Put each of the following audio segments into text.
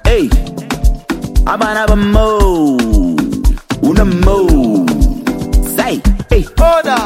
Hey, abana ba mo, una mo. Say, hey, Order.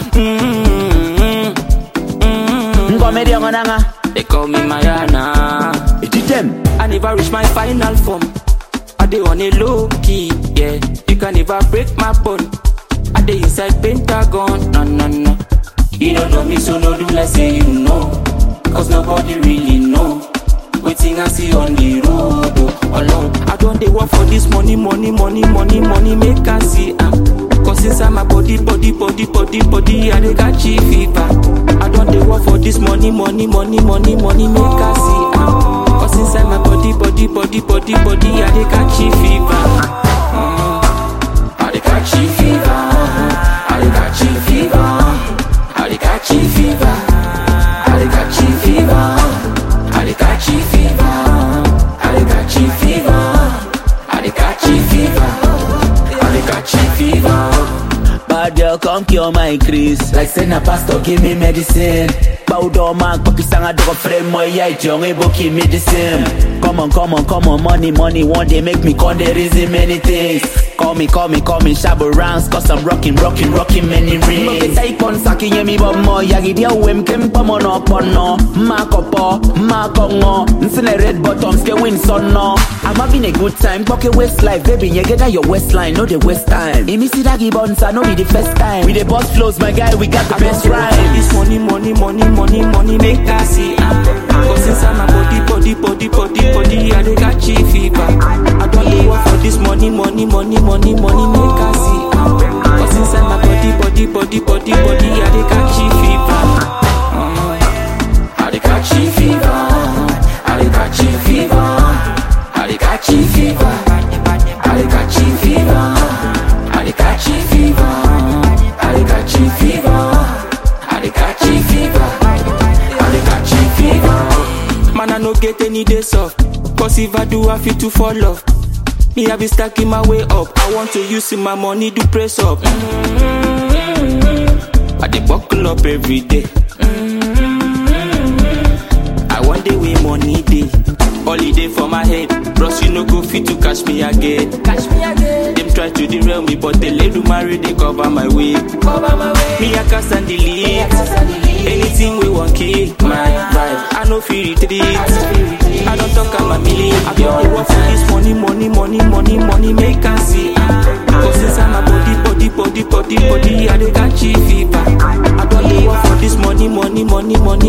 ngome dia ngonanga. They call me Mariana. Iti them. I never reach my final form. I dey on a low key, yeah. You can never break my bone. I dey inside Pentagon, no no no. You don't know me, so no do let's say you know. Cause nobody really know. Waiting I see on the road, oh, alone. I don't dey work for this money, money, money, money, money, make I see am. Cause inside my body, body, body, body, body, I dey catch fever. I don't dey work for this money, money, money, money, money, make I see am. Cause inside my body, body, body, body, body, I dey catch fever. Mm. I dey catch fever. I dey catch fever. I dey catch fever. I dey catch fever. I dey catch fever. I dey catch fever. I dey catch fever. I dey catch fever. Bad girl, come cure my crease. Like send a pastor, give me medicine. Bow down, man, copy sang a dog frame, my yeah, young, able keep me the same. Come on, come on, come on, money, money, one day make me con the reason many things. Call me, call me, call me, shabba rounds, cause I'm rocking, rocking, rocking many rings. Mbe say kon saki ye mi bomo, yagi dia wem kem pamo no pono. Ma kopo, ma kongo, nsine red bottoms ke win son no. I'm having a good time, pocket waist life, baby, you get your waistline, no the waste time. Imi si dagi bonsa, no be the first time. We the boss flows, my guy, we got the I best don't ride. rhymes. This money, money, money, money, money, make I see. am. Cause inside my body, body, body, body, body, I dey catch fever. I don't dey work for this money, money, money, money, money, make I see. am. Cause inside my body, body, body, body, body, I dey catch fever. Mm. I dey catch fever. I dey catch fever. I dey catch fever. I dey catch fever. I dey catch fever. I dey catch fever. I dey catch fever. I dey catch fever. Man, I no get any days off. Cause if I do, I feel to fall off. Me, I be stacking my way up. I want to use my money to press up. I dey buckle up every day. I want the way money day. Holiday for my head. Bros, you no go fit to catch me again. Catch me again. Them try to derail me, but they let do marry, they cover my way. Cover my way. Me, I can stand delete. Anything we want keep my vibe. I no feel retreat. I don't talk I'm a million. I don't work for this money, money, money, money, money, make I see. Cause inside my body, body, body, body, body, I dey catch fever. I don't dey work for this money, money, money, money,